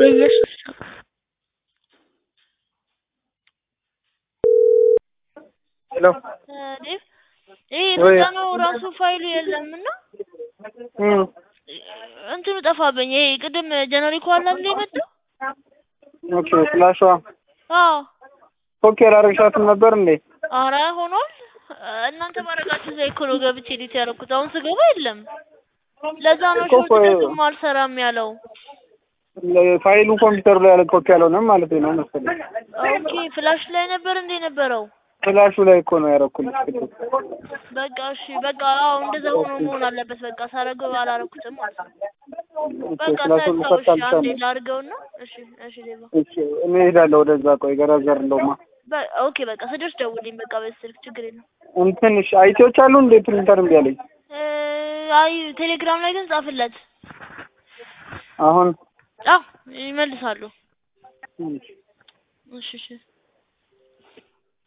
በኢየሱስ ስም ሄሎ ዴቭ ይሄ ወይ የተጫነው ራሱ ፋይሉ የለም እና እም እንትኑ ጠፋብኝ። ይሄ ቅድም ጀነሪኮ አለ አይደል የመጣው? ኦኬ ፍላሿ አዎ ኦኬ አላረግሻትም ነበር እንዴ? አረ ሆኗል። እናንተ ማድረጋችሁ እዛ እኮ ነው ገብቼ ኤዲት ያደረኩት። አሁን ስገባ የለም። ለዛ ነው እኮ ሾርትከቱም አልሰራም ያለው። ፋይሉ ኮምፒውተሩ ላይ ያለ ኮፒ ያልሆነም ማለት ነው መሰለኝ። ኦኬ ፍላሽ ላይ ነበር እንዴ ነበረው? ፍላሹ ላይ እኮ ነው ያደረኩልሽ። በቃ እሺ፣ በቃ አዎ፣ እንደዛ ሆኖ መሆን አለበት። በቃ ሳረገው አላረኩትም ማለት ነው። በቃ ፍላሹን ተሳው። እሺ፣ አንዴ ልፈታልሻለሁ። ላድርገውና እሺ፣ እሺ ሌባ እሺ እኔ እሄዳለሁ ወደዛ። ቆይ ገራዘር እንደውማ በ- ኦኬ በቃ ስደርስ ደውልኝ። በቃ በዚህ ስልክ ችግር የለም። እንትን እሺ አይቲዎች አሉ እንዴ? ፕሪንተር እምቢ አለኝ። እ አይ ቴሌግራም ላይ ግን ጻፍለት። አሁን አዎ ይመልሳሉ። እም እሺ እሺ